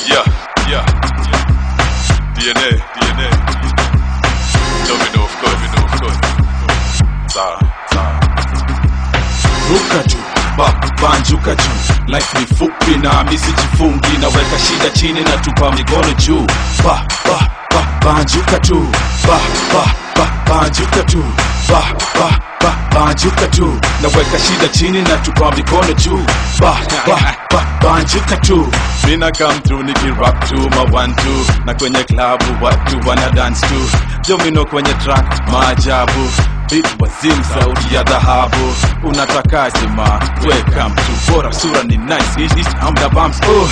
Yeah, yeah, yeah. DNA, DNA. Domino, of course, domino, of course. Sawa, sawa. ruka juu ba banjuka juu life ni fupi na misi jifungi naweka shida chini na tupa mikono juu ba ba ba banjuka tu ba ba ba banjuka tu ba ba ba banjuka tu naweka shida chini na tupa mikono juu ba ba ba banjuka tu mina come through nikirap tu ma one two na kwenye klabu watu wana dance tu jomino kwenye track maajabu Beat wazim sauti ya dhahabu unatakaje ma welcome to bora sura ni nice East, east, amda bumps oh.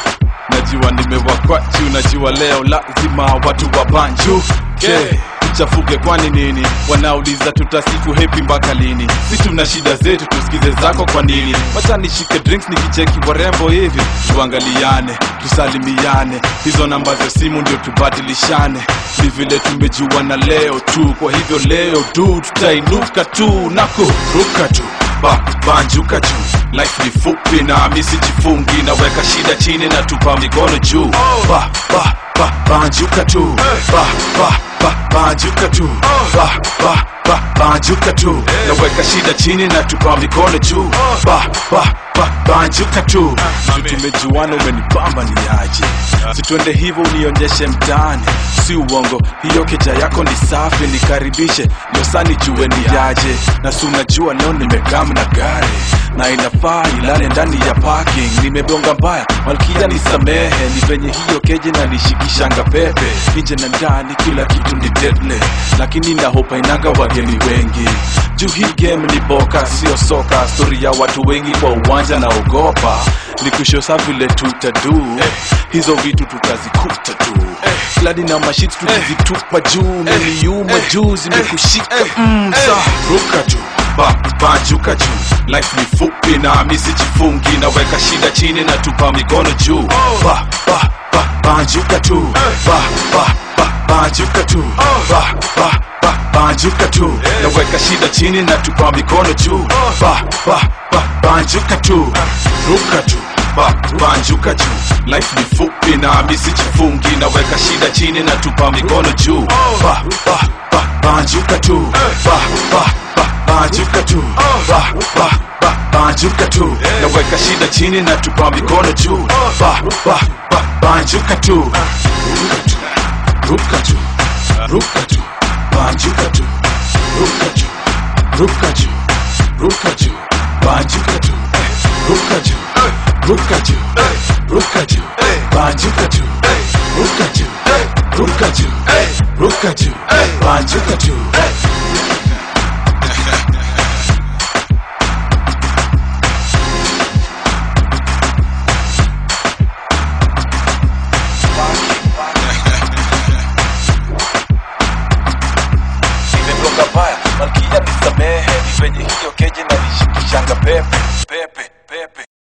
najua nimewakwa juu najua leo lazima watu wa banju okay. chafuke kwani nini wanauliza tutasifu hepi mpaka lini si tuna shida zetu tusikize zako kwa nini wacha nishike drinks nikicheki warembo hivi tuangaliane tusalimiane hizo namba za simu ndio tubadilishane ni vile tumejuana leo tu kwa hivyo leo tu tutainuka tu na kuruka tu ba banjuka juu life ni fupi na misi jifungi naweka shida chini na tupa mikono juu ba ba ba banjuka tu ba ba ba banjuka tu ba ba ba banjuka tu naweka shida chini na tupa mikono juu ba ba ba banjuka tu Juu tumejuana umenipamba ni aje situende hivyo unionyeshe mtaani si uongo hiyo keja yako ni safi nikaribishe losani jue ni yaje na si unajua leo nimekam na gari na inafaa ilale ndani ya parking nimebonga mbaya malkia nisamehe ni venye hiyo keje na nishikishanga pepe nje na ndani kila kitu ni deadly lakini nahopa inanga wageni wengi juu hii game ni boka sio soka stori ya watu wengi kwa uwanja na ogopa ni kushosa vile tutadu hizo vitu tutazikuta tu kladi na mashit tukizitupa juu niliuma juu zimekushika mm, sa ruka juu ba banjuka juu life ni fupi na misi jifungi naweka shida chini na tupa mikono juu ba ba ba banjuka tu ba ba ba banjuka tu ba ba ba banjuka tu naweka shida chini na tupa mikono juu ba ba ba banjuka tu ruka tu ba banjuka juu life ni fupi na misi jifungi naweka shida chini na tupa mikono juu ba ba ba banjuka tu ba ba ba banjuka tu ba ba ba banjuka tu naweka shida chini na tupa mikono juu ba ba ba banjuka tu ruka tu ruka tu banjuka tu ruka tu ruka tu ruka tu banjuka tu ruka tu ruka tu ruka tu banjuka tu ruka tu ruka tu ruka tu banjuka tu nimetoka baya malkia nisamehe ni venye hiyo keje na nishikishanga pepe pepe pepe